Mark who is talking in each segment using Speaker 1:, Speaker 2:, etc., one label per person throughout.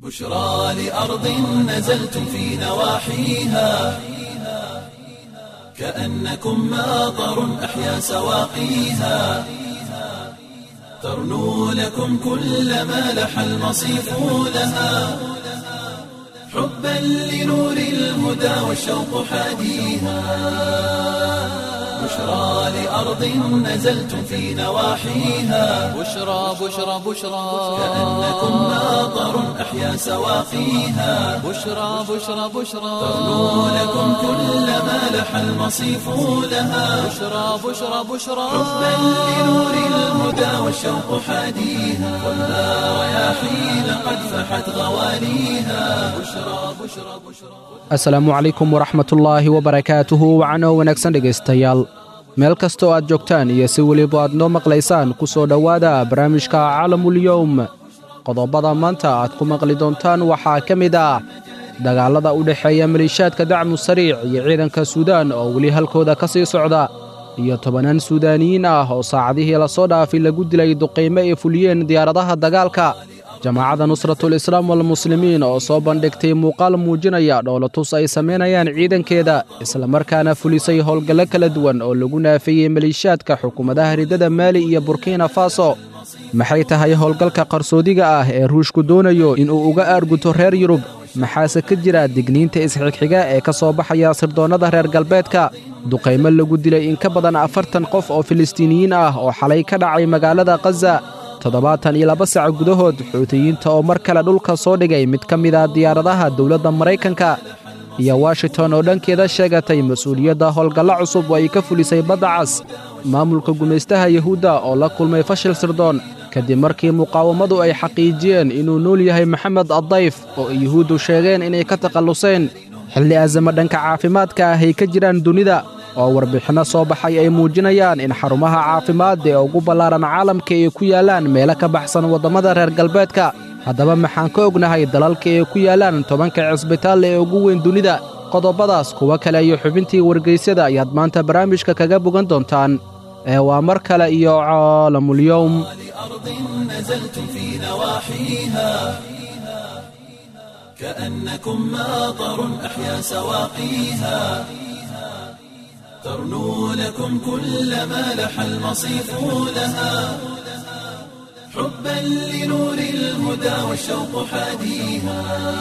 Speaker 1: بشرى لأرض نزلتم في نواحيها كأنكم ماطر أحيا سواقيها ترنو لكم كل ما لح المصيف لها حبا لنور الهدى والشوق حاديها بشرى لأرض نزلتم في نواحيها
Speaker 2: بشرى بشرى بشرى
Speaker 1: كأنكم ماطر أحيا سواقيها
Speaker 2: بشرى بشرى بشرى
Speaker 1: ترنو لكم كل ما لح المصيف لها
Speaker 2: بشرى بشرى بشرى
Speaker 1: حبا لنور الهدى والشوق حاديها خذها رياحين قد فحت غواليها بشرى بشرى بشرى
Speaker 3: asalaamu calaykum waraxmatullaahi wabarakaatuhu wacanoo wanaagsan dhegaystayaal meel kastoo aad joogtaan iyo si weliba aad noo maqlaysaan ku soo dhowaada barnaamijka caalamul-yowm qodobada maanta aad ku maqli doontaan waxaa ka mid ah dagaallada u dhexeeya maliishaadka dacmu sariic iyo ciidanka suudaan oo weli halkooda ka sii socda iyo tobanaan suudaaniyiin ah oo saacadihii lasoo dhaafay lagu dilay duqaymo ay fuliyeen diyaaradaha dagaalka jamaacadda nusratul islaam walmuslimiin oo soo bandhigtay muuqaal muujinaya dhoolatus ay samaynayaan ciidankeeda islamarkaana fulisay howlgallo kala duwan oo lagu naafeeyey maliishaadka xukuumadaha riddada maali iyo burkina faso maxay tahay howlgalka qarsoodiga ah ee ruushku doonayo inuu uga aarguto reer yurub maxaase ka jira digniinta isxigxiga ee ka soo baxaya sirdoonnada reer galbeedka duqaymo lagu dilay in ka badan afartan qof oo filistiiniyiin ah oo xalay ka dhacay magaalada khaza toddobaatan iyo laba sac gudahood xuutiyiinta oo mar kale dhulka soo dhigay mid ka mid a diyaaradaha dowladda maraykanka iyo washington oo dhankeeda sheegatay mas-uuliyadda howlgallo cusub oo ay ka fulisay badda cas maamulka gumaystaha yuhuudda oo la kulmay fashil sirdoon kadib markii muqaawamadu ay xaqiijiyeen inuu nool yahay maxamed addayf oo ay yuhuuddu sheegeen inay ka takhalluseen xilli azamo dhanka caafimaadka ah ay ka jiraan dunida oo warbixinno soo baxay ay muujinayaan in xarumaha caafimaad ee ugu ballaaran caalamka ay ku yaallaan meelo ka baxsan waddammada reer galbeedka haddaba maxaan ka ognahay dalalka ay ku yaallaan tobanka cisbitaal ee ugu weyn dunida qodobadaas kuwo kale iyo xubintii wargaysyada ayaad maanta barnaamijka kaga bogan doontaan ee waa mar kale iyo caalamulyowm
Speaker 1: لأرض نزلتم في نواحيها كأنكم ماطر أحيا سواقيها ترنو لكم كل ما لح المصيف لها حبا لنور الهدى والشوق حاديها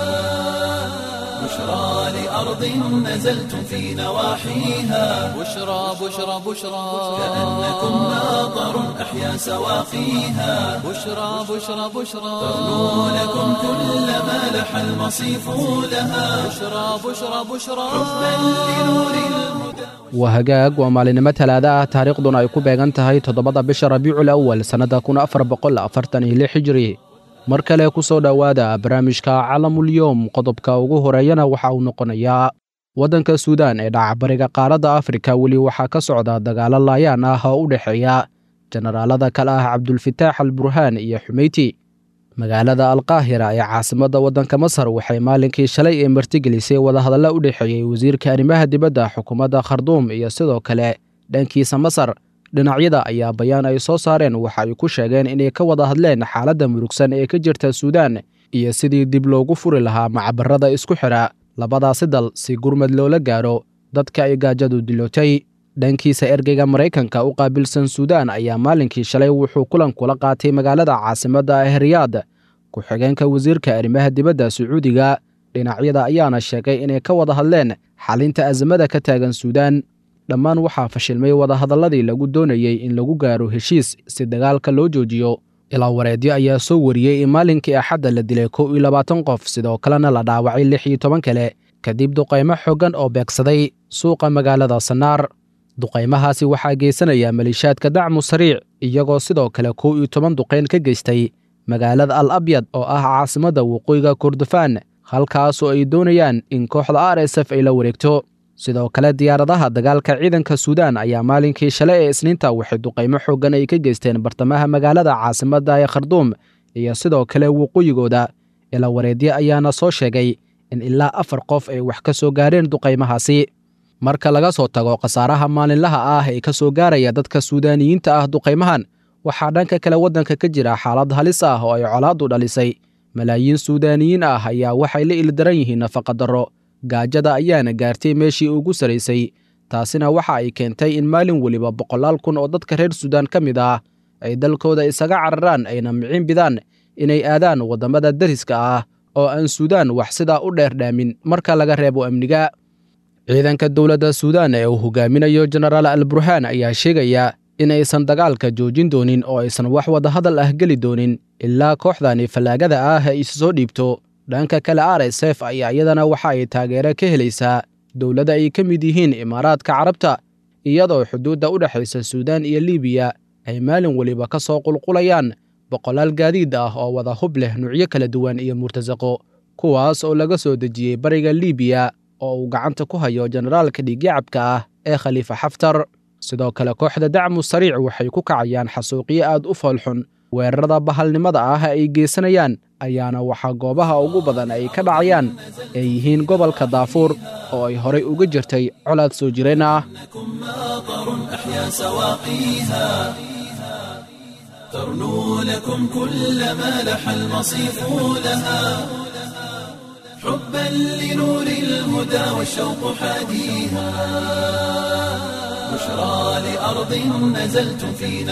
Speaker 1: بشرى لأرض نزلتم في نواحيها
Speaker 2: بشرى بشرى بشرى
Speaker 1: كأنكم ماطر أحيا سواقيها
Speaker 2: بشرى بشرى بشرى
Speaker 1: ترنو لكم كل ما لح المصيف لها
Speaker 2: بشرى بشرى بشرى
Speaker 1: حبا لنور الهدى
Speaker 3: waa hagaag waa maalinimo talaada ah taariikhduna ay ku beegan tahay toddobada bisha rabiicul awal sannadda kun afar boqol afartan iyo lix hijri mar kale ku soo dhowaada barnaamijka calamulyowm qodobka ugu horeeyana waxa uu noqonayaa waddanka suudaan ee dhacbariga qaaradda afrika weli waxaa ka socda dagaallo laayaan ah oo u dhexeeya jenaraalada kale ah cabdulfitaax al burhaan iyo xumeyti magaalada alkaahira ee caasimadda waddanka masar waxay maalinkii shalay ee martigelisay wadahadalla u dhexeeyey wasiirka arrimaha dibadda xukuumadda kharduum iyo sidoo kale dhankiisa masar dhinacyada ayaa bayaan ay soo saareen waxa ay ku sheegeen inay ka wada hadleen xaaladda murugsan ee ka jirta suudaan iyo sidii dib loogu furi lahaa macabarada isku xidha labadaasi dal si gurmad loola gaaro dadka ay gaajadu dilootay dhankiisa ergeyga maraykanka u qaabilsan suudaan ayaa maalinkii shalay wuxuu kulan kula qaatay magaalada caasimadda ah riyaad ku-xigeenka wasiirka arrimaha dibadda sacuudiga dhinacyada ayaana sheegay inay ka wada hadleen xalinta azamada ka taagan suudaan dhammaan waxaa fashilmay wadahadalladii lagu doonayey in lagu gaaro heshiis si dagaalka loo joojiyo ilaa wareedyo ayaa soo wariyey in maalinkii axadda la dilay kow iyo labaatan qof sidoo kalena la dhaawacay lix iyo toban kale kadib duqaymo xoogan oo beegsaday suuqa magaalada sanaar duqaymahaasi waxaa geysanaya maliishaadka dacmu sariic iyagoo sidoo kale kow iyo toban duqayn ka geystay magaalada al abyad oo ah caasimadda waqooyiga kordofaan halkaasoo ay doonayaan in kooxda r s f ay la wareegto sidoo kale diyaaradaha dagaalka ciidanka suudaan ayaa maalinkii shalay ee isniinta waxay duqaymo xooggan ay ka geysteen bartamaha magaalada caasimadda ee kharduum iyo sidoo kale waqooyigooda ila wareedyo ayaana soo sheegay in ilaa afar qof ay wax ka soo gaareen duqaymahaasi marka laga soo tago khasaaraha maalinlaha ah ee ka soo gaaraya dadka suudaaniyiinta ah duqaymahan waxaa dhanka kale waddanka ka jira xaalad halis ah oo ay colaaddu dhalisay malaayiin suudaaniyiin ah ayaa waxay la ildaran yihiin nafaqadarro gaajada ayaana gaartay meeshii ugu saraysay taasina waxa ay keentay in maalin weliba boqolaal kun oo dadka reer suudaan ka mid ah ay dalkooda isaga cararaan ayna micin bidaan inay aadaan waddamada dariska ah oo aan suudaan wax sidaa u dheerdhaamin marka laga reebo amniga ciidanka dowladda suudaan ee uu hogaaminayo jenaraal al burhaan ayaa sheegaya inaysan dagaalka joojin doonin oo aysan wax wadahadal ah geli doonin ilaa kooxdani fallaagada ah ay isu soo dhiibto dhanka kale r s f ayaa iyadana waxa ay taageero ka helaysaa dowladda ay ka mid yihiin imaaraadka carabta iyadoo xuduudda u dhexaysa suudaan iyo libiya ay maalin weliba ka soo qulqulayaan boqolaal gaadiid ah oo wada hub leh nuucyo kala duwan iyo murtasaqo kuwaas oo laga soo dejiyey bariga libiya oo uu gacanta ku hayo jenaraalka dhiigyacabka ah ee khaliifa xaftar sidoo kale kooxda dacmu sariic waxay ku kacayaan xasuuqyo aad u foolxun weerarada bahalnimada ah ay geysanayaan ayaana waxaa goobaha ugu badan ay ka dhacayaan ay yihiin gobolka daafuur oo ay horay uga jirtay colaad soo jireen ah
Speaker 1: ترنو لكم كل ما لح المصيف لها حبا لنور الهدى والشوق حاديها بشرى لأرض نزلتم في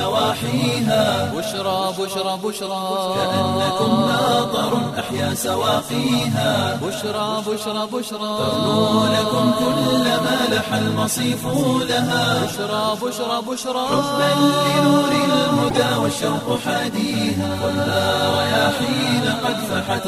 Speaker 1: نواحيها
Speaker 2: بشرى بشرى بشرى
Speaker 1: كأنكم ماطر أحيا سواقيها
Speaker 2: بشرى بشرى بشرى
Speaker 1: ترنو لكم كل ما لح المصيف لها
Speaker 2: بشرى بشرى بشرى
Speaker 1: حبا لنور الهدى والشوق حاديها خذها رياحين قد فحت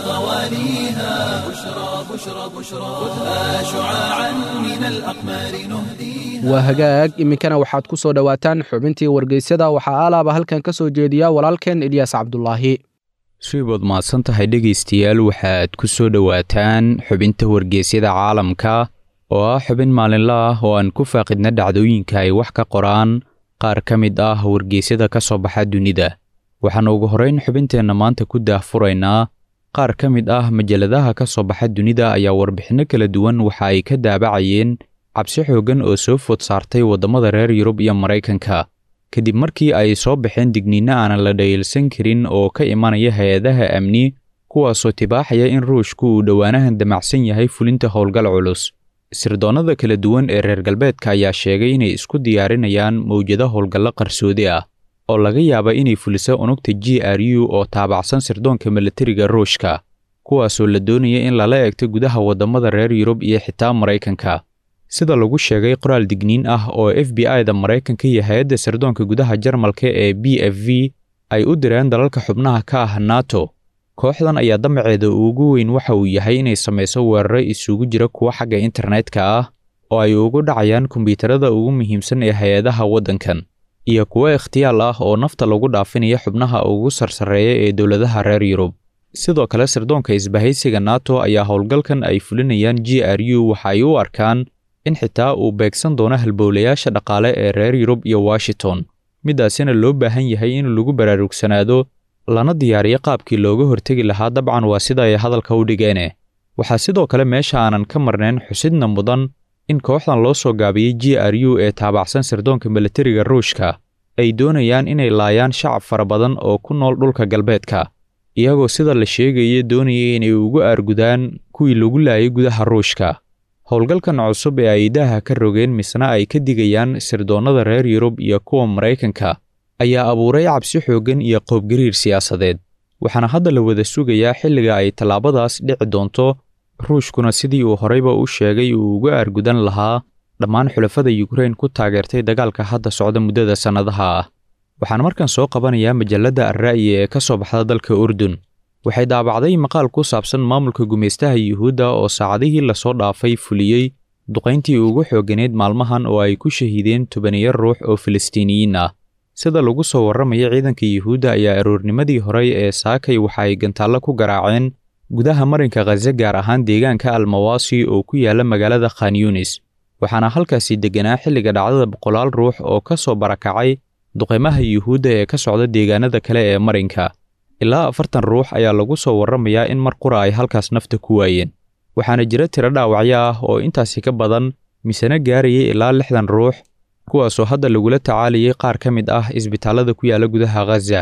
Speaker 1: غواليها بشرى بشرى بشرى خذها شعاعا من الأقمار نهديها
Speaker 3: waa hagaag iminkana waxaad ku soo dhowaataan xubintii wargeysyada waxaa alaaba halkan ka soo jeediya walaalkeen ilyaas cabdulaahi
Speaker 4: suibood mahadsan tahay dhegaystayaal waxaad ku soo dhowaataan xubinta wargeysyada caalamka oo ah xubin maalinla ah oo aan ku faaqidna dhacdooyinka ay wax ka qoraan qaar ka mid ah wargeysyada ka soo baxa dunida waxaan ugu horrayn xubinteenna maanta ku daahfuraynaa qaar ka mid ah majalladaha ka soo baxa dunida ayaa warbixinno kala duwan waxa ay ka daabacayeen cabsi xooggan oo soo food saartay waddamada reer yurub iyo maraykanka kadib markii ay soo baxeen digniinno aanan la dhayalsan karin oo ka imanaya hay-adaha amni kuwaasoo tibaaxaya in ruushku uu dhowaanahan damacsan yahay fulinta howlgal culus sirdoonnada kala duwan ee reer galbeedka ayaa sheegay inay isku diyaarinayaan mawjado howlgallo qarsoodi ah oo laga yaaba inay fuliso unugta g r u oo taabacsan sirdoonka milatariga ruushka kuwaasoo la doonaya in lala eegto gudaha waddamada reer yurub iyo xitaa maraykanka sida lagu sheegay qoraal digniin ah oo f b i-da maraykanka iyo hay-adda sirdoonka gudaha jarmalka ee b f v ay u direen dalalka xubnaha ka ah nato kooxdan ayaa damaceeda ugu weyn waxa uu yahay inay samayso weeraro isugu jira kuwa xagga internetka ah oo ay ugu dhacayaan kombiyuutarada ugu muhiimsan ee hay-adaha waddankan iyo kuwo ikhtiyaal ah oo nafta lagu dhaafinaya xubnaha ugu sarsareeya ee dowladaha reer yurub sidoo kale sirdoonka isbahaysiga nato ayaa howlgalkan ay fulinayaan g r u waxa ay u arkaan in xitaa uu beegsan doono halbowlayaasha dhaqaale ee reer yurub iyo washington middaasina loo baahan yahay in lagu baraarugsanaado lana diyaariyo qaabkii looga hortegi lahaa dabcan waa sida ay hadalka u dhigeene waxaa sidoo kale meesha aanan ka marnayn xusidna mudan in kooxdan loo soo gaabiyey g r u ee taabacsan sirdoonka milatariga ruushka ay doonayaan inay laayaan shacab fara badan oo ku nool dhulka galbeedka iyagoo sida la sheegaya doonaya inay ugu aargudaan kuwii lagu laayay gudaha ruushka howlgalkan cusub ee ay daaha ka rogeen misna ay ka digayaan sirdoonnada reer yurub iyo kuwa maraykanka ayaa abuuray cabsi xooggan iyo qoobgariir siyaasadeed waxaana hadda la wada sugayaa xilliga ay tallaabadaas dhici doonto ruushkuna sidii uu horeyba u sheegay uu uga aargudan lahaa dhammaan xulafada yukrain ku taageertay dagaalka hadda socda muddada sannadaha ah waxaan markan soo qabanayaa majalladda alra'yi ee ka soo baxda dalka urdun waxay daabacday maqaal ku saabsan maamulka gumaystaha yuhuudda oo saacadihii lasoo dhaafay fuliyey duqayntii ugu xooganeyd maalmahan oo ay ku shahiideen tobaniyo ruux oo filistiiniyiin ah sida lagu soo warramaya ciidanka yuhuudda ayaa aroornimadii horey ee saakay waxa ay gantaallo ku garaaceen gudaha marinka khaze gaar ahaan deegaanka almawaasi oo ku yaala magaalada khan yunis waxaana halkaasi degganaa xilliga dhacdada boqolaal ruux oo ka soo barakacay duqaymaha yuhuudda ee ka socda deegaanada kale ee marinka ilaa afartan ruux ayaa lagu soo warramayaa in mar qura ay halkaas nafta ku waayeen waxaana jira tiro dhaawacyo ah oo intaasi ka badan misena gaarayay ilaa lixdan ruux kuwaasoo hadda lagula tacaalayay qaar ka mid ah isbitaallada ku yaala gudaha khaza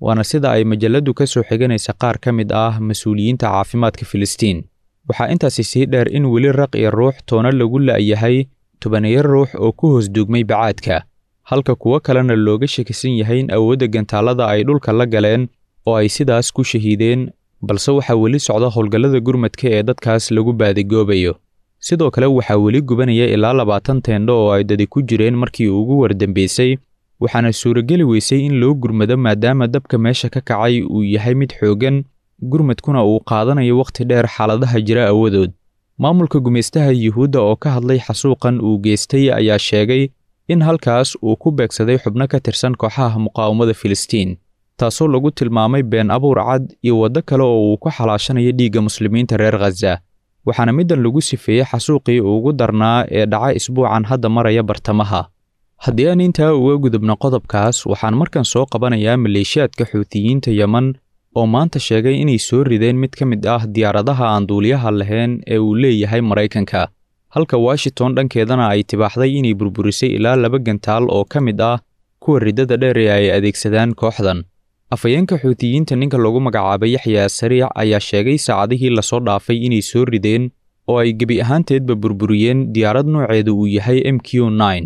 Speaker 4: waana sida ay majalladdu ka soo xiganaysa qaar ka mid ah mas-uuliyiinta caafimaadka filistiin waxaa intaasi sii dheer in weli raq iyo ruux toona lagu la'yahay tobaniyo ruux oo ku hoos duugmay bacaadka halka kuwo kalena looga shakisan yahay in awoodda gantaallada ay dhulka la galeen oo ay sidaas ku shahiideen balse waxaa weli socda howlgallada gurmadka ee dadkaas lagu baadigoobayo sidoo kale waxaa weli gubanaya ilaa labaatan teendho oo ay dadi ku jireen markii ugu wardambeysay waxaana suurageli weysay in loo gurmado maadaama dabka meesha ka kacay uu yahay mid xooggan gurmadkuna uu qaadanayo wakhti dheer xaaladaha jira awadood maamulka gumaystaha yuhuudda oo ka hadlay xasuuqan uu geystay ayaa sheegay in halkaas uu ku beegsaday xubno ka tirsan kooxaha muqaawamada filistiin taasoo lagu tilmaamay been abuur cad iyo waddo kale oo uu ku xalaashanayo dhiigga muslimiinta reer khaza waxaana middan lagu sifeeyey xasuuqii ugu darnaa ee dhaca isbuucan hadda maraya bartamaha haddii aan intaa uga gudubno qodobkaas waxaan markan soo qabanayaa maleeshiyaadka xuutiyiinta yeman oo maanta sheegay inay soo rideen mid ka mid ah diyaaradaha aan duuliyaha lahayn ee uu leeyahay maraykanka halka washington dhankeedana ay tibaaxday inay burburisay ilaa laba gantaal oo ka mid ah kuwa riddada dheer ee ay adeegsadaan kooxdan afhayeenka xuutiyiinta ninka lagu magacaabay yaxya sariic ayaa sheegay saacadihii lasoo dhaafay inay soo rideen oo ay gebi ahaanteedba burburiyeen diyaarad nooceeda uu yahay m q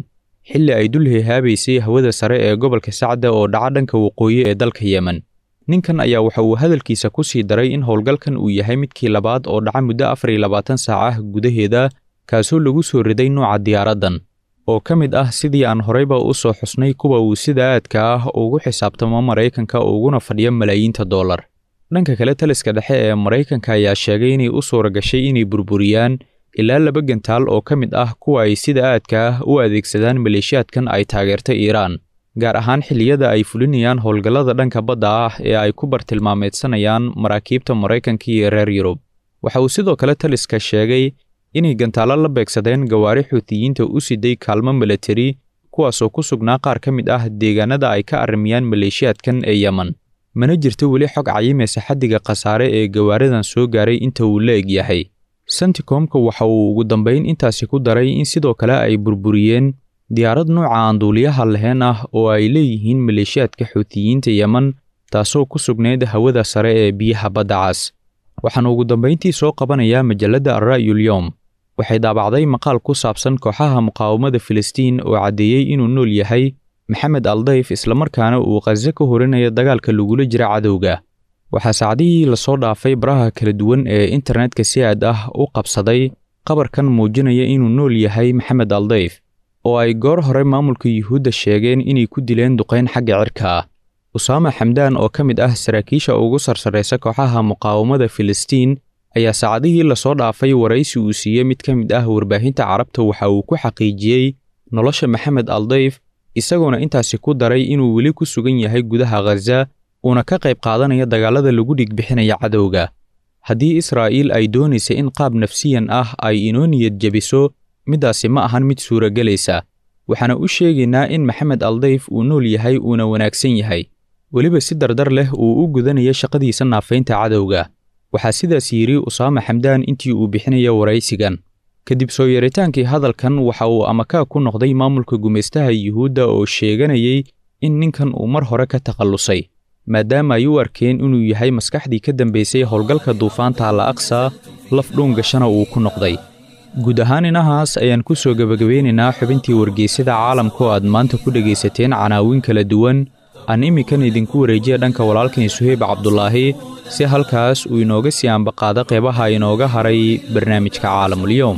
Speaker 4: xilli ay dul hehaabaysay hawada sare ee gobolka sacda oo dhaca dhanka waqooyi ee dalka yemen ninkan ayaa waxa uu hadalkiisa ku sii daray in howlgalkan uu yahay midkii labaad oo dhaca muddo afar iyo labaatan saac ah gudaheeda kaasoo lagu soo riday nooca diyaaraddan oo ka mid ah sidii aan horeyba u soo xusnay kuwa uu sida aadka ah ugu xisaabtamo maraykanka uguna fadhiya malaayiinta dollar dhanka kale taliska dhexe ee maraykanka ayaa sheegay inay u suura gashay inay burburiyaan ilaa laba gantaal oo ka mid ah kuwa ay sida aadka ah u adeegsadaan maleeshiyaadkan ay taageerta iiraan gaar ahaan xilliyada ay fulinayaan howlgallada dhanka badda ah ee ay ku bartilmaameedsanayaan maraakiibta maraykanka iyo reer yurub waxa uu sidoo kale taliska sheegay inay gantaallo la beegsadeen gawaari xuutiyiinta u siday kaalmo milatari kuwaasoo ku sugnaa qaar ka mid ah deegaanada ay ka arrimiyaan maleeshiyaadkan ee yemen mana jirto weli xog cayimaysa xaddiga khasaare ee gawaaridan soo gaaray inta uu la eg yahay senticomka waxa uu ugu dambayn intaasi ku daray in sidoo kale ay burburiyeen diyaarad nuuca aan duuliyaha lahayn ah oo ay leeyihiin maleeshiyaadka xuutiyiinta yemen taasoo ku sugnayd hawada sare ee biyaha badda cas waxaan ugu dambayntii soo qabanayaa majalladda alra'yul yowm waxay daabacday maqaal ku saabsan kooxaha muqaawamada filistiin oo caddeeyey inuu nool yahay maxamed aldayf islamarkaana uu khaze ka horinayo dagaalka lagula jira cadowga waxaa saacdihii lasoo dhaafay baraha kala duwan ee internetka si aad ah u qabsaday qabarkan muujinaya inuu nool yahay maxamed aldayf oo ay goor hore maamulka yuhuudda sheegeen inay ku dileen duqayn xagga cirka ah usaama xamdaan oo ka mid ah saraakiisha ugu sarsarraysa kooxaha muqaawamada filistiin ayaa saacadihii lasoo dhaafay waraysi uu siiyey mid ka mid ah warbaahinta carabta waxa uu ku xaqiijiyey nolosha maxamed aldayf isagoona intaasi ku daray inuu weli ku sugan yahay gudaha khaza uuna ka qayb qaadanaya dagaalada lagu dhigbixinaya cadowga haddii israa'iil ay doonaysa in qaab nafsiyan ah ay inoo niyad jebiso middaasi ma ahan mid suuragelaysa waxaana u sheegaynaa in maxamed aldayf uu nool yahay uuna wanaagsan yahay weliba si dardar leh uu u gudanaya shaqadiisa naafaynta cadowga waxaa sidaas yidhi usaama xamdaan intii uu bixinaya waraysigan kadib soo yeeritaankii hadalkan waxa uu amakaa ku noqday maamulka gumaystaha yuhuudda oo sheeganayay in ninkan uu mar hore ka takhallusay maadaama ay u arkeen inuu yahay maskaxdii ka dambaysay howlgalka duufaanta alla aqsa laf dhuun gashana uu ku noqday guud ahaan inahaas ayaan ku soo gebagabeynaynaa xubintii wargeysyada caalamka oo aad maanta ku dhegaysateen canaawin kala duwan aan iminkan idinku wareejiya dhanka walaalkan suheyb cabdulaahi si halkaas uu inooga sii ambaqaado qeybaha inooga haray barnaamijka caalamulyoom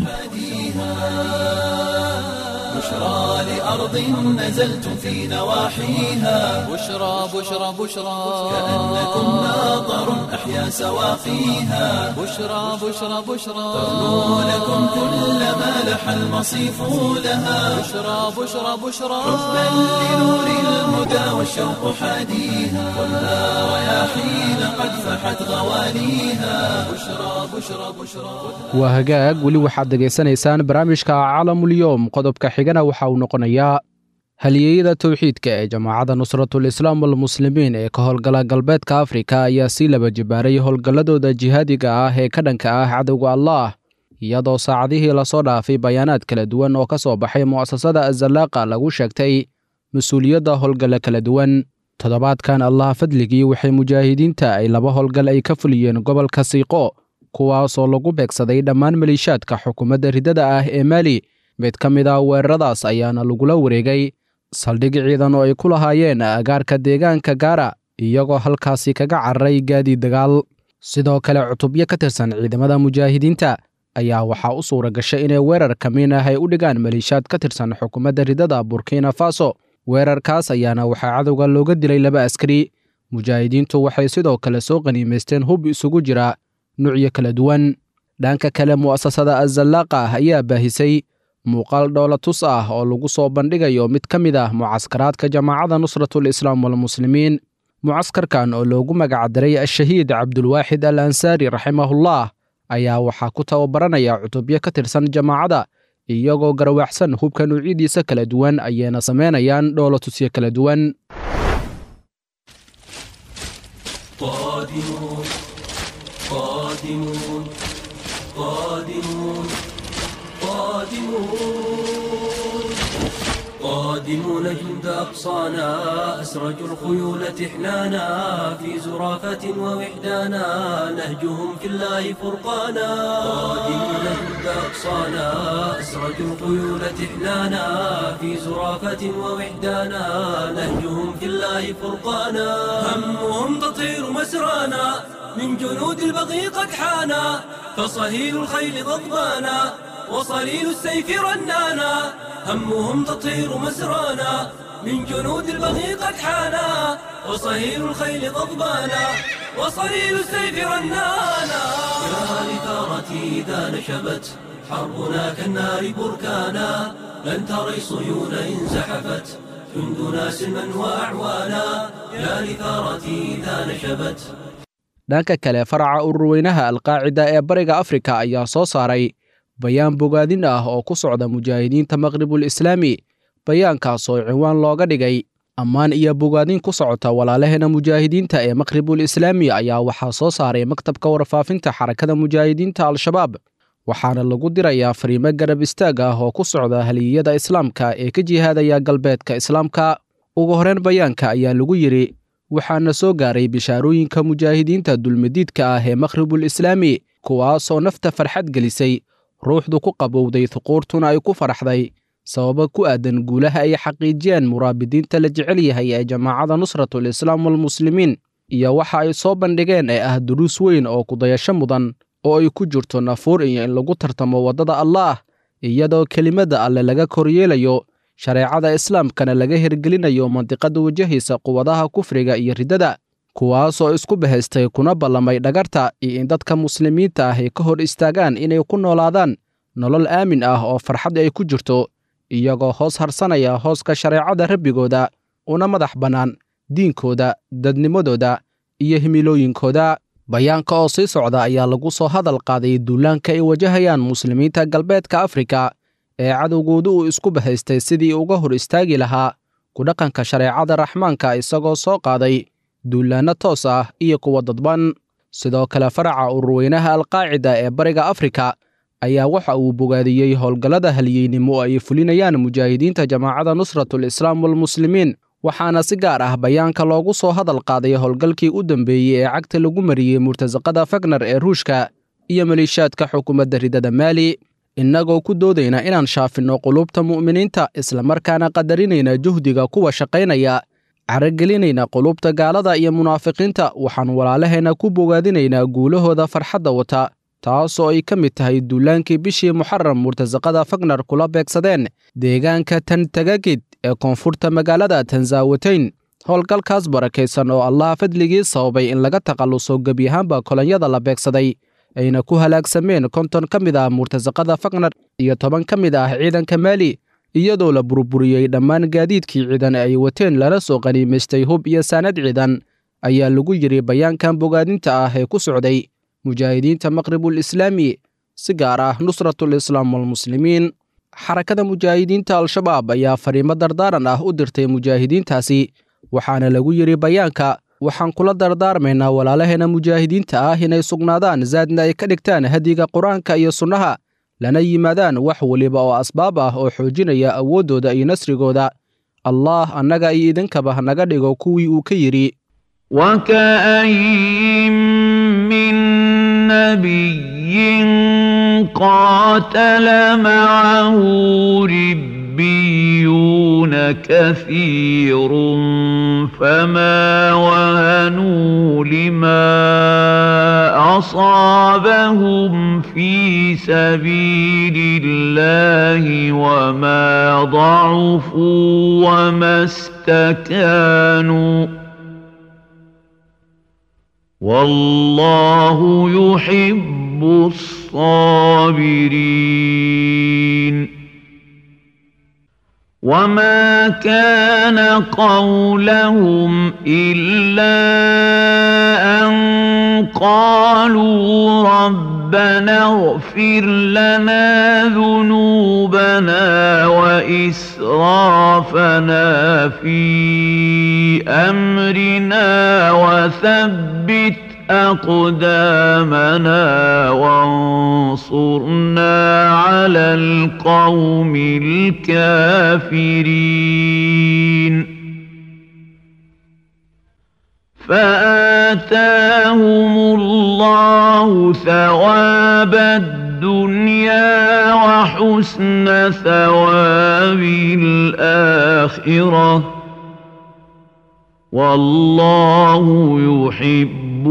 Speaker 1: بشرى لأرض نزلتم في نواحيها
Speaker 2: بشرى بشرى بشرى
Speaker 1: كأنكم ناظر أحيا سواقيها
Speaker 2: بشرى بشرى بشرى
Speaker 1: تغنو لكم كل ما لح المصيف لها
Speaker 2: بشرى بشرى بشرى
Speaker 1: حبا لنور الهدى والشوق حاديها خذها رياحين قد فحت غوانيها بشرى بشرى بشرى
Speaker 3: waa hagaag weli waxaad dhegaysanaysaan barnaamijka caalamulyoom qodobka xigana waxa uu noqonayaa halyeeyada towxiidka ee jamaacadda nusratul islaam walmuslimiin ee ka howlgala galbeedka afrika ayaa sii laba jibaaray howlgalladooda jihaadiga ah ee ka dhanka ah cadowga allaah iyadoo saacadihii lasoo dhaafay bayaanaad kala duwan oo ka soo baxay mu'asasada azallaaqa lagu sheegtay mas-uuliyadda howlgalla kala duwan toddobaadkan allaha fadligii waxay mujaahidiinta ay laba howlgal ay ka fuliyeen gobolka siiqo kuwaasoo lagu beegsaday dhammaan maliishaadka xukuumadda riddada ah ee maali mid ka mid ah weeraradaas ayaana lagula wareegay saldhig ciidan oo ay ku lahaayeen agaarka deegaanka gaara iyagoo halkaasi kaga cararay gaadiid dagaal sidoo kale cutubyo ka tirsan ciidamada mujaahidiinta ayaa waxaa u suura gashay inay weerar kamiin ah ay u dhigaan maliishaad ka tirsan xukuumadda riddada burkina faso weerarkaas ayaana waxaa cadowga looga dilay laba askari mujaahidiintu waxay sidoo kale soo qaniimaysteen hub isugu jira nuucyo kala duwan dhanka kale mu'asasada azallaaqa ah ayaa baahisay muuqaal dhoolatus ah oo lagu soo bandhigayo mid ka mid ah mucaskaraadka jamaacadda nusratul islaam walmuslimiin mucaskarkan oo loogu magacdaray ashahiid cabdulwaaxid al ansaari raximahullah ayaa waxaa ku tababaranaya cutubyo ka tirsan jamaacadda iyagoo garwaaxsan hubka nuucyadiisa kala duwan ayayna samaynayaan dhoolatusyo kala duwan
Speaker 1: قادمون قادمون قادمون قادمون قادمون جند أقصانا أسرجوا الخيول تحنانا في زرافة ووحدانا نهجهم في الله فرقانا قادمون جند أقصانا أسرجوا الخيول تحنانا في زرافة ووحدانا نهجهم في الله فرقانا همهم تطير مسرانا من جنود البغي قد حانا فصهيل الخيل ضبانا وصليل السيف رنانا همهم تطير مسرانا من جنود البغي قد حانا وصهيل الخيل غضبانا وصليل السيف رنانا يا لثارتي إذا نشبت حربنا كالنار بركانا لن تري صيون إن زحفت جندنا سلما وأعوانا يا لثارتي إذا نشبت
Speaker 3: dhanka kale faraca ururweynaha alqaacida ee bariga afrika ayaa soo saaray bayaan bogaadin ah oo ku socda mujaahidiinta maqribul islaami bayaankaas oo cinwaan looga dhigay ammaan iyo bogaadin ku socota walaalaheena mujaahidiinta ee maqribul islaami ayaa waxaa soo saaray maktabka warfaafinta xarakada mujaahidiinta al-shabaab waxaana lagu dirayaa fariimo garab istaag ah oo ku socda haliyada islaamka ee ka jihaadaya galbeedka islaamka ugu horreyn bayaanka ayaa lagu yidhi waxaana soo gaaray bishaarooyinka mujaahidiinta dulmadiidka ah ee maqribul islaami kuwaasoo nafta farxad gelisay ruuxdu ku qabowday huquurtuna ay ku faraxday sababo ku aadan guulaha ay xaqiijiyeen muraabidiinta la jecel yahay ee jamaacadda nusratul islaam walmuslimiin iyo waxa ay soo bandhigeen ee ah duruus weyn oo kudayasho mudan oo ay ku jirto nafuur iyo in lagu tartamo waddada allaah iyadoo kelimadda alle laga koryeelayo shareecada islaamkana laga hirgelinayo mandiqada wajahaysa quwadaha kufriga iyo riddada kuwaasoo isku bahaystay kuna ballamay dhagarta iyo in dadka muslimiinta ah ay ka hor istaagaan inay ku noolaadaan nolol aamin ah oo farxad ay ku jirto iyagoo hoos harsanaya hooska shareecada rabbigooda una madax bannaan diinkooda dadnimadooda iyo himilooyinkooda bayaanka oo sii socda ayaa lagu soo hadal qaaday duulaanka ay wajahayaan muslimiinta galbeedka afrika ee cadowgoodu uu isku bahaystay sidii uga hor istaagi lahaa ku dhaqanka shareecada raxmaanka isagoo soo qaaday duulaanno toos ah iyo kuwa dadban sidoo kale faraca ururweynaha alqaacida ee bariga afrika ayaa waxa uu bogaadiyey howlgallada halyeynimo ay fulinayaan mujaahidiinta jamaacadda nusratul islaam walmuslimiin waxaana si gaar ah bayaanka loogu soo hadal qaaday howlgalkii u dambeeyey ee cagta lagu mariyey murtasaqada fagner ee ruushka iyo maliishaadka xukuumadda riddada maali innagoo ku doodayna inaan shaafinno qulubta mu'miniinta islamarkaana qadarinayna juhdiga kuwa shaqaynaya caragelinayna qulubta gaalada iyo munaafiqiinta waxaan walaalaheenna ku bogaadinaynaa guulahooda farxadda wata taasoo ay ka mid tahay duulaankii bishii muxaram murtasaqada fagner kula beegsadeen deegaanka tantagagid ee koonfurta magaalada tanzaawateyn howlgalkaas barakaysan oo allaha fadligii sababay in laga takhalluso gebiyahaanba kolonyada la beegsaday ayna ku halaagsameen konton ka mid ah murtasaqada fagner iyo toban ka mid ah ciidanka maali iyadoo la burburiyey dhammaan gaadiidkii ciidan ay wateen lana soo qaniimaystay hub iyo saanad ciidan ayaa lagu yidhi bayaankan bogaadinta ah ee ku socday mujaahidiinta maqribul islaami si gaar ah nusratul islaam walmuslimiin xarakada mujaahidiinta al-shabaab ayaa fariimo dardaaran ah u dirtay mujaahidiintaasi waxaana lagu yidhi bayaanka waxaan kula dardaarmaynaa walaalaheena mujaahidiinta ah inay sugnaadaan zaadna ay ka dhigtaan hadiga qur-aanka iyo sunnaha lana yimaadaan wax weliba oo asbaab ah oo xoojinaya awooddooda iyo nasrigooda allaah annaga iyo idinkaba hanaga dhigo kuwii uu ka yidhi
Speaker 5: وكاين من نبي قاتل معه ربيون كثير فما وهنوا لما اصابهم في سبيل الله وما ضعفوا وما استكانوا والله يحب الصابرين وما كان قولهم الا ان قالوا ربنا اغفر لنا ذنوبنا واسرافنا في امرنا وثبت اقدامنا وانصرنا على القوم الكافرين فاتاهم الله ثواب الدنيا وحسن ثواب الاخره والله يحب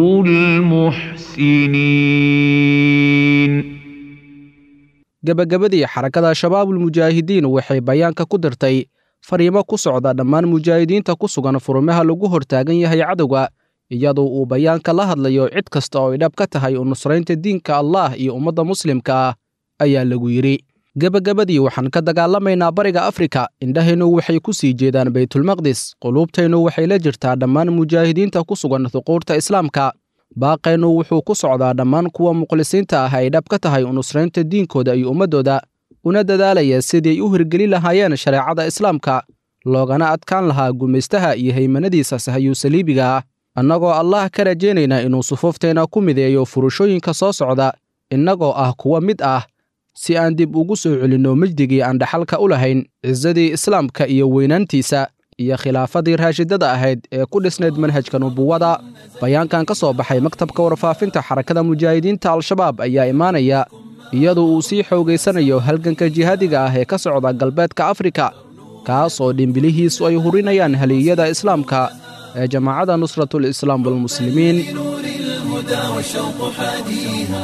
Speaker 5: المحسنين
Speaker 3: gebagabadii xarakada shabaabulmujaahidiin waxay bayaanka ku dirtay fariimo ku socda dhammaan mujaahidiinta ku sugan furmaha lagu hortaagan yahay cadowga iyadoo uu bayaanka la hadlayo cid kasta oo ay dhab ka tahay u nusraynta diinka allaah iyo ummadda muslimka ah ayaa lagu yidhi gebagabadii waxaan ka dagaalamaynaa bariga afrika indhahaynu waxay ku sii jeedaan baytulmaqdis quluubtaynu waxay la jirtaa dhammaan mujaahidiinta ku sugan huquurta islaamka baaqaynu wuxuu ku socdaa dhammaan kuwa muqhlisiinta ah ay dhab ka tahay u nusraynta diinkooda iyo ummaddooda una dadaalaya sidii ay u hirgeli lahaayeen shareecada islaamka loogana adkaan lahaa gumaystaha iyo haymanadiisa sahayuu saliibiga ah annagoo allah ka rajaynayna inuu sufuufteenna ku mideeyo furashooyinka soo socda innagoo ah kuwa mid ah si aan dib ugu soo celinno mejdigii aan dhaxalka u lahayn cisadii islaamka iyo weynaantiisa iyo khilaafadii raashidada ahayd ee ku dhisnayd manhajka nubuwada bayaankan ka soo baxay maktabka warfaafinta xarakada mujaahidiinta al-shabaab ayaa imaanaya iyadoo uu sii xoogaysanayo halganka jihaadiga ah ee ka socda galbeedka afrika kaas oo dhimbilihiisu ay hurinayaan haliyada islaamka ee jamaacadda nusratul islaam walmuslimiin
Speaker 1: نور الهدى والشوق حاديها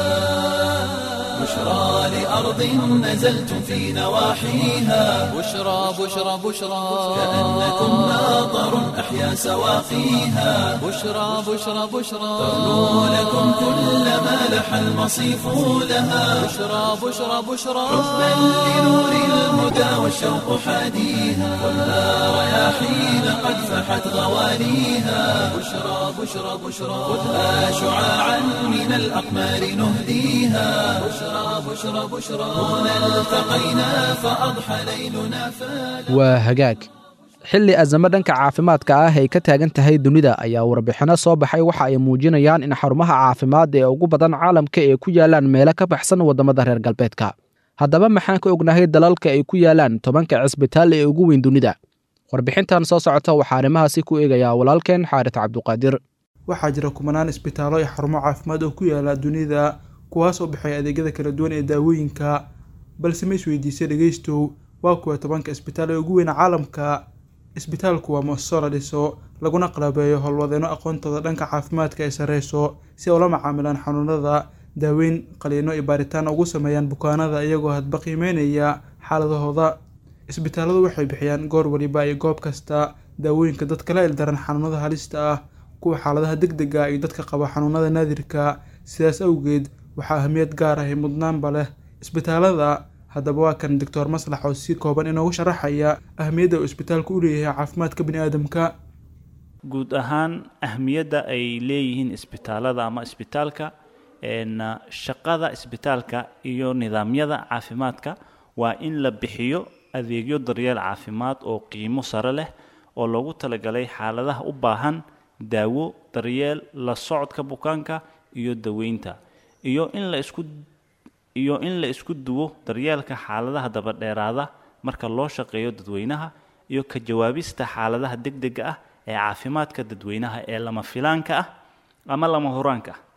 Speaker 1: بشرى لأرض نزلتم في نواحيها
Speaker 2: بشرى بشرى بشرى
Speaker 1: كأنكم ماطر أحيا سواقيها
Speaker 2: بشرى بشرى بشرى
Speaker 1: تغنو لكم كل ما لح المصيف لها
Speaker 2: بشرى بشرى بشرى
Speaker 1: حبا لنور الهدى والشوق حاديها ولا رياحين قد فحت غواليها بشرى بشرى بشرى خذها شعاعا من الأقمار نهديها بشرى بشرى بشرى هنا التقينا فأضحى ليلنا فلا
Speaker 3: waa hagaag xilli azamo dhanka caafimaadka ah ay ka taagan tahay dunida ayaa warbixinno soo baxay waxa ay muujinayaan in xarumaha caafimaad ee ugu badan caalamka ay ku yaalaan meelo ka baxsan waddamada reer galbeedka haddaba maxaan ka ognahay dalalka ay ku yaalaan tobanka cisbitaal ee ugu weyn dunida warbixintan soo socota waxaa arrimahaasi ku eegayaa walaalkeen xaarit cabduqaadir
Speaker 6: waxaa jira kumanaan isbitaallo iyo xarumo caafimaad oo ku yaala dunida kuwaas oo bixaya adeegyada kala duwan ee daawooyinka balse ma isweydiisay dhegeystow waa kuwa tobanka isbitaal ee ugu weyna caalamka isbitaalku waa muasasoo la dhiso laguna qalabeeyo howlwadeenno aqoontooda dhanka caafimaadka ay sarreyso si ay ula macaamilaan xanuunada daaweyn qaliino iyo baaritaan ugu sameeyaan bukaanada iyagoo hadba qiimeynaya xaaladahooda isbitaalladu waxay bixiyaan goor waliba iyo goob kasta daawooyinka dadka la ildaran xanuunada halista ah kuwa xaaladaha degdega iyo dadka qaba xanuunada naadirka sidaas awgeed waxaa ahmiyad gaar ah iyo mudnaanba leh isbitaalada haddaba waa kan doctor maslax oo si kooban inoogu sharaxaya ahmiyadda uu isbitaalku u leeyahay caafimaadka biniaadamka
Speaker 7: guud ahaan ahmiyadda ay leeyihiin isbitaalada ama isbitaalka een, shaqada isbitaalka iyo nidaamyada caafimaadka waa in la bixiyo adeegyo daryeel caafimaad oo qiimo sare leh oo loogu talagalay xaaladaha u baahan daawo daryeel la socodka bukaanka iyo daweynta iyo in la isku iyo in la isku duwo daryeelka xaaladaha dabadheeraada marka loo shaqeeyo dadweynaha iyo ka jawaabista xaaladaha degdega ah ee caafimaadka dadweynaha ee lama filaanka ah ama lama huraanka ah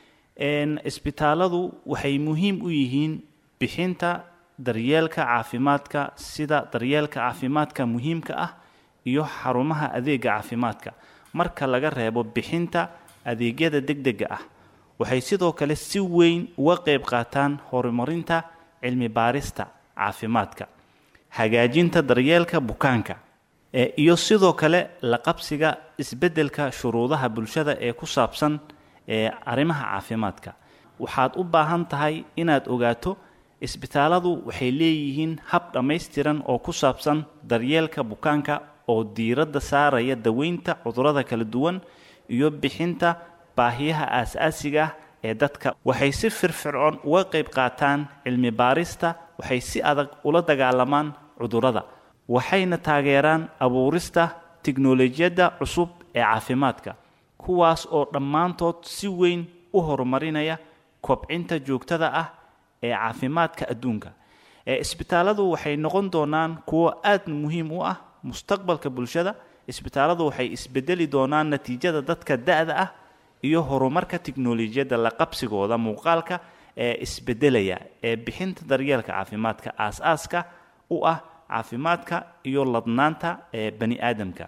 Speaker 7: isbitaaladu waxay muhiim u yihiin bixinta daryeelka caafimaadka sida daryeelka caafimaadka muhiimka ah iyo xarumaha adeega caafimaadka marka laga reebo bixinta adeegyada degdega ah waxay sidoo kale si weyn uga qayb qaataan horumarinta cilmi baarista caafimaadka hagaajinta daryeelka bukaanka iyo sidoo kale la qabsiga isbeddelka shuruudaha bulshada ee ku saabsan ee arrimaha caafimaadka waxaad u baahan tahay inaad ogaato isbitaaladu waxay leeyihiin hab dhammaystiran oo ku saabsan daryeelka bukaanka oo diiradda saaraya daweynta cudurrada kala duwan iyo bixinta baahiyaha aas-aasiga ah ee dadka waxay si firfircoon uga qayb qaataan cilmi baarista waxay si adag ula dagaalamaan cudurrada waxayna taageeraan abuurista tiknolojiyadda cusub ee caafimaadka kuwaas oo dhammaantood si weyn u horumarinaya kobcinta joogtada ah ee caafimaadka adduunka ee isbitaaladu waxay noqon doonaan kuwo aad muhiim u ah mustaqbalka bulshada isbitaaladu waxay isbedeli doonaan natiijada dadka da-da ah iyo horumarka tiknolojiyadda la qabsigooda muuqaalka ee isbedelaya ee bixinta daryeelka caafimaadka aas-aaska u ah caafimaadka iyo ladnaanta ee bani aadamka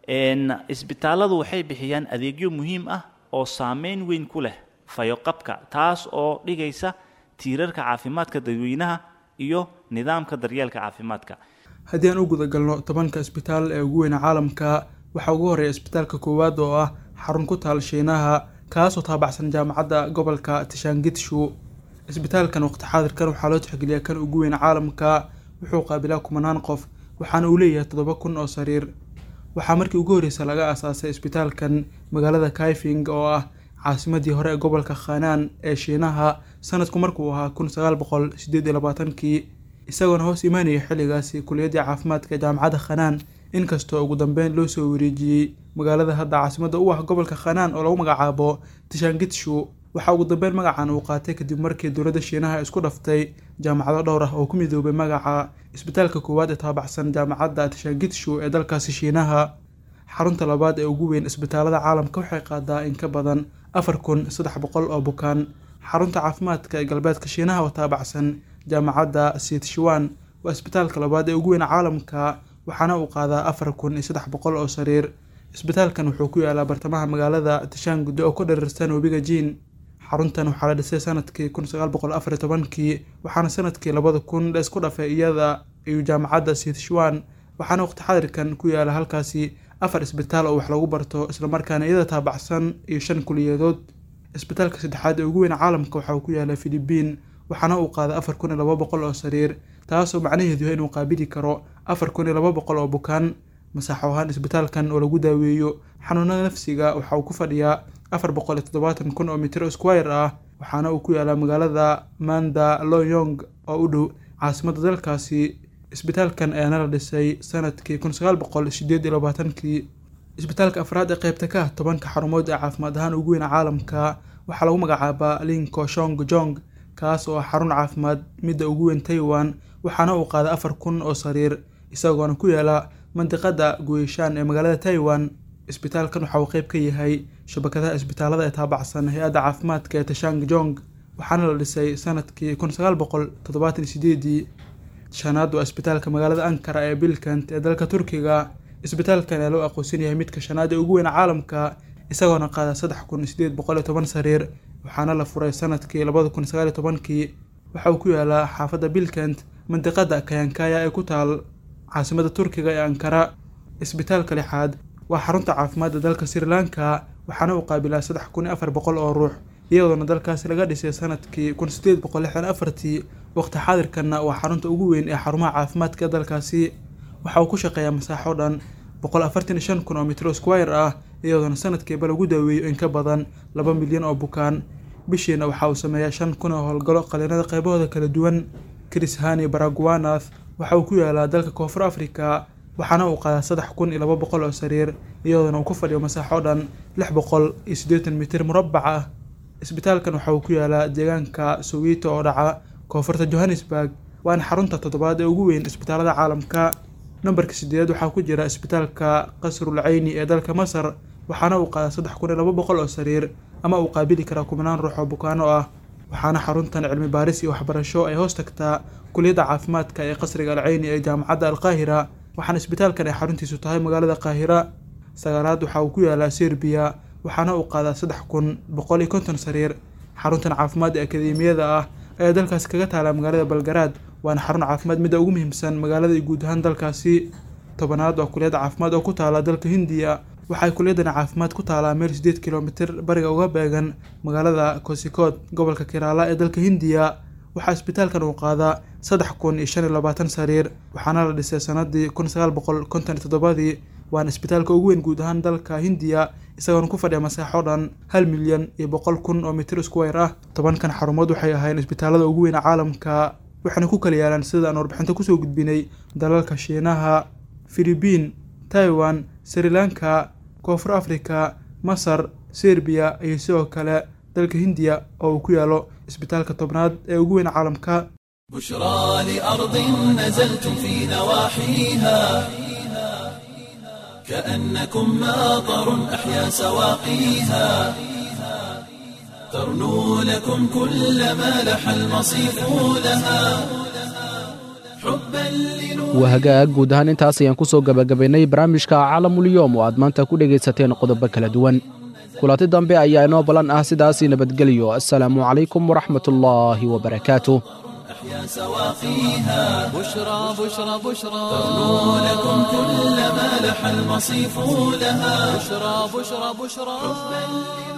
Speaker 7: isbitaaladu waxay bixiyaan adeegyo muhiim ah oo saameyn weyn ku leh fayoqabka taas oo dhigaysa tiirarka caafimaadka dadweynaha iyo nidaamka daryeelka caafimaadka
Speaker 6: haddii aan u gudagalno tobanka isbitaal ee ugu weyna caalamka waxaa ugu horreeya isbitaalka koowaad oo ah xarun ku taal shiinaha kaasoo taabacsan jaamacadda gobolka tishangitshu isbitaalkan waqti xaadirkan waxaa loo tixgeliyaa kan ugu weyn caalamka wuxuu qaabilaa kumanaan qof waxaana uu leeyahay toddoba kun oo sariir waxaa markii ugu horreysa laga aasaasay isbitaalkan magaalada kaifing oo ah caasimadii hore ee gobolka khanaan ee shiinaha sanadku markuu ahaa kun sagaal boqol sideed iyo labaatankii isagoona hoos imaanaya xilligaasi kuliyadii caafimaadka jaamacadda khanaan inkastoo ugu dambeyn loo soo wareejiyey magaalada hadda caasimadda u ah gobolka khanaan oo lagu magacaabo tishangitshu waxaa ugu dambeyn magacan uu qaatay kadib markii dowladda shiinaha isku dhaftay jaamacado dhowr ah oo ku midoobay magaca isbitaalka koowaad ee taabacsan jaamacadda tishangitshu ee dalkaasi shiinaha xarunta labaad ee ugu weyn isbitaalada caalamka waxay qaadaa in ka badan afar kun saddex boqol oo bukaan xarunta caafimaadka ee galbeedka shiinaha oo taabacsan jaamacadda siitshuwan waa isbitaalka labaad ee ugu weyn caalamka waxaana uu qaadaa afar kun iyo saddex boqol oo sariir isbitaalkan wuxuu ku yaalaa bartamaha magaalada tishangudo oo ku dherirsan webiga jiin xaruntan waxaa la dhisay sanadkii kun sagaal boqol afar iyo tobankii waxaana sanadkii labada kun la isku dhafay iyada iyo jaamacadda siitshuwan waxaana waqti xadirkan ku yaala halkaasi afar isbitaal oo wax lagu barto islamarkaana iyada taabacsan iyo shan kuliyadood isbitaalka saddexaad ee ugu weyn caalamka waxa uu ku yaala filibiin waxaana uu qaaday afar kun iyo laba boqol oo sariir taasoo macnaheedu yahay inuu qaabili karo afar kun iyo laba boqol oo bukaan masaaxo ahaan isbitaalkan oo lagu daaweeyo xanuunada nafsiga waxa uu ku fadhiyaa afar boqol iyo toddobaatan kun oo mitir squire ah waxaana uu ku yaalaa magaalada manda loyong oo u dhow caasimadda dalkaasi isbitaalkan ayaana la dhisay sanadkii kun sagaal boqol sideed iyo labaatankii isbitaalka afraad ee qeybta ka ah tobanka xarumood ee caafimaad ahaan ugu weyn caalamka waxaa lagu magacaabaa linko shong jong kaas oo ah xarun caafimaad midda ugu weyn taiwan waxaana uu qaaday afar kun oo sariir isagoona ku yaala mandiqada guishaan ee magaalada taiwan isbitaalkan waxa uu qeyb ka yahay shabakadaha isbitaalada ee taabacsan hay-adda caafimaadka ee tashang jong waxaana la dhisay sanadkii kun sagaal boqol toddobaatan iyo sideedii shanaad waa isbitaalka magaalada ankara ee bilkant ee dalka turkiga isbitaalkan ayaa loo aqoonsan yahay midka shanaad ee ugu weyn caalamka isagoona qaada saddex kun sideed boqol iyo toban sariir waxaana la furay sanadkii labada kun sagaal iyo tobankii waxa uu ku yaalaa xaafadda bilkant mandiqada kayankaya ee ku taal caasimadda turkiga ee ankara isbitaalka lixaad waa xarunta caafimaadda dalka sri lanka waxaana uu qaabilaa saddex kun iyo afar boqol oo ruux iyadoona dalkaasi laga dhisay sanadkii kun sideed boqol lixdan afartii waqti xaadirkanna waa xarunta ugu weyn ee xarumaha caafimaadka dalkaasi waxa uu ku shaqeeyaa masaaxo dhan boqol afartan iyo shan kun oo mitro squire ah iyadoona sanadkiiba lagu daaweeyo in ka badan laba milyan oo bukaan bishiina waxa uu sameeyaa shan kun oo howlgalo qaliinada qaybahooda kala duwan chris hani baraguanath waxa uu ku yaalaa dalka koonfur africa waxaana uu qaadaa saddex kun iyo laba boqol oo sariir iyadoona uu ku fadhiyo masaaxo dhan lix boqol iyo siddeetan mitir murabbac ah isbitaalkan waxa uu ku yaalaa deegaanka sowito oo dhaca koonfurta johannesburg waana xarunta toddobaad ee ugu weyn isbitaalada caalamka nambarka sideedaad waxaa ku jira isbitaalka qasrul cayni ee dalka masar waxaana uu qaadaa saddex kun iyo laba boqol oo sariir ama uu qaabili karaa kumanaan ruux oo bukaano ah waxaana xaruntan cilmi baaris iyo waxbarasho ay hoos tagtaa kuliyadda caafimaadka ee qasriga alcayni ee jaamacadda alqaahira waxaana isbitaalkan ay xaruntiisu tahay magaalada qaahira sagaalaad waxa uu ku yaalaa serbiya waxaana uu qaadaa saddex kun boqol iyo konton sariir xaruntan caafimaad ee akademiyada ah ayaa dalkaasi kaga taala magaalada balgaraad waana xarun caafimaad midda ugu muhiimsan magaalada iyo guud ahaan dalkaasi tobanaad waa kuliyadda caafimaad oo ku taala dalka hindiya waxay kuliyadani caafimaad ku taalaa meel sideed kilomitir bariga uga beegan magaalada kosikood gobolka kiraala ee dalka hindiya waxaa isbitaalkan uu qaadaa saddex kun iyo shan iyo labaatan sariir waxaana la dhisay sanadii kun sagaal boqol konton iyo toddobadii waana isbitaalka ugu weyn guud ahaan dalka hindiya isagoona ku fadhiya masaaxo dhan hal milyan iyo boqol kun oo mitir isku weer ah tobankan xarumood waxay ahayn isbitaalada ugu weyn caalamka waxaana ku kala yaalaan sida aan warbixinta kusoo gudbinay dalalka shiinaha filibiin taiwan sri lanka koonfur africa masar serbiya iyo sidoo kale dalka hindiya oo uu ku yaalo isbitaalka tobnaad ee ugu weyn caalamka
Speaker 1: بشرى لأرض نزلتم في نواحيها كأنكم ماطر أحيا سواقيها ترنو لكم كل ما لح المصيف لها حبا لنور
Speaker 3: waa hagaag guud ahaan intaas ayaan ku soo gebagabaynay barnaamijka caalamulyoom oo aad maanta ku dhegaysateen qodobo kala duwan kulanti dambe ayaa inoo ballan ah sidaasii nabadgelyo assalaamu calaykum waraxmatullaahi wabarakaatuh
Speaker 1: أحيا سواقيها
Speaker 2: بشرى بشرى بشرى
Speaker 1: ترنو لكم كل ما لح المصيف لها
Speaker 2: بشرى بشرى بشرى